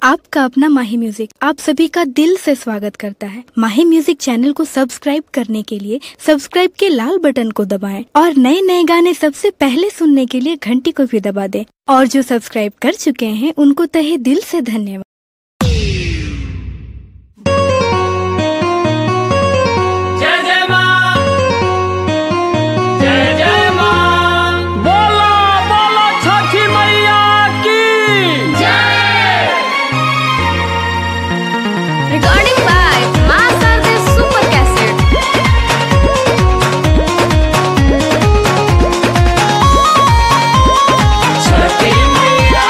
आपका अपना माही म्यूजिक आप सभी का दिल से स्वागत करता है माही म्यूजिक चैनल को सब्सक्राइब करने के लिए सब्सक्राइब के लाल बटन को दबाएं और नए नए गाने सबसे पहले सुनने के लिए घंटी को भी दबा दें और जो सब्सक्राइब कर चुके हैं उनको तहे दिल से धन्यवाद जय जय मां जय जय मां बोलो बोलो छठी मैया की Recording by Master the Super Cassette. छठी मैया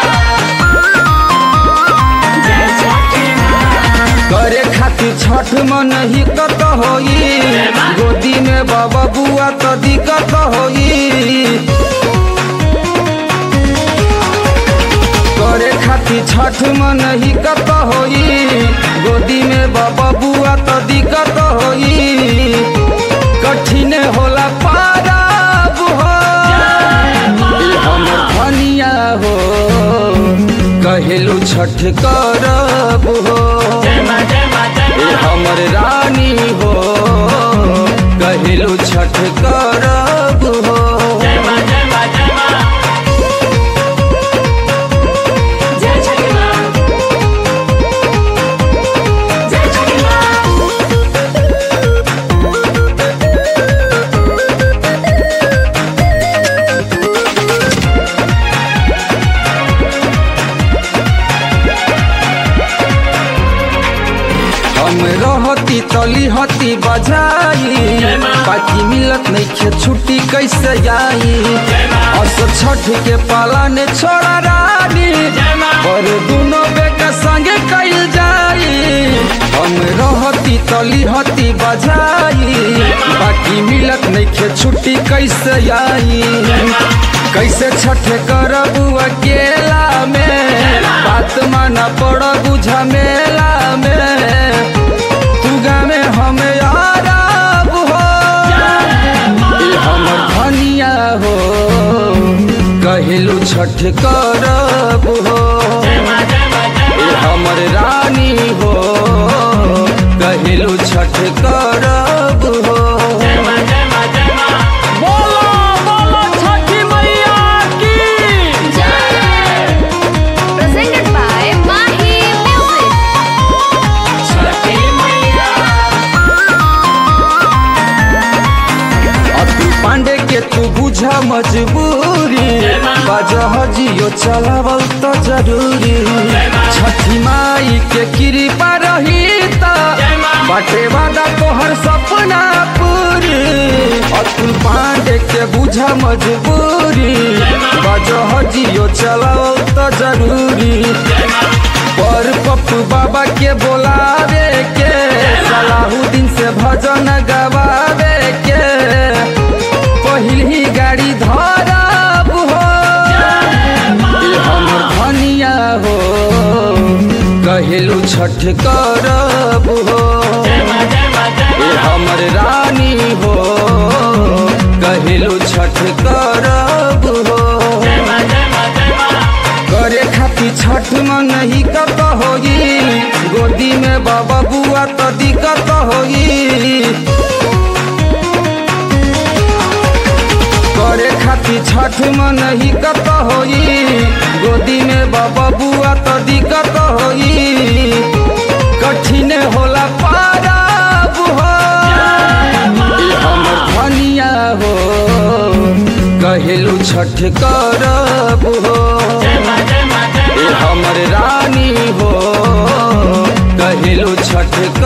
जय छठी मां करे खातिर छठ मन ही कत होई गोदी में बाबा बुआ तो दिक्कत होई करे खातिर छठ मन ही कत होई गोदी में बाबा बुआ तो दिक्कत होई कठिन होला पाराब हो ई हमर धनिया हो कहेलू छठ करब हो जय मां जय मां जय ए मां हमर रानी हो कहेलू छठ करब हो जय मां जय मां जय मां जय छठी मां जय छठी मां हम रहती तली हती बजाई बाकी मिलत नहीं खे छुट्टी कैसे आई अस छठ के पाला ने छोड़ा रानी पर दोनों बेटा संगे कैल जाई हम रहती तली हती बजाई बाकी मिलत नहीं खे छुट्टी कैसे आई कैसे छठ करबू अकेला में बात माना पड़बू झमेला में तू में हम आराब हो ई हमर धनिया हो कहेलू छठ करब हो ई हमर रानी हो कहेलू छठ करब हो बोलो बोलो छठी मैया की Presented by Mahi Music. छठी मैया अतुल पांडे के तू बुझा मजबूरी बाजह जियो चलावल तो जरूरी छठी माई के कृपा रही त बाटे वादा तोहर सपना पूरी अतुल पांडे के बुझा मजबूरी बाजह जियो चलावल तो जरूरी पर पप्पू बाबा के बोलावे के सलाहुद्दीन से भजन गवावे के पहिल ही गाड़ी धरब हो ई हमर धनिया हो कहेलू छठ करब हो ई हमर रानी हो कहेलू छठ करब हो करे खातिर छठ मन ही कत होई गोदी में बाबा बुआ तो दिक्कत होई करे खातिर छठ मन ही कत होई गोदी में बाबा बुआ तो दिक्कत होई कठिन होला पाराब हो ई हमर धनिया हो कहेलू छठ करब हो ए हमर रानी हो कहेलू छठ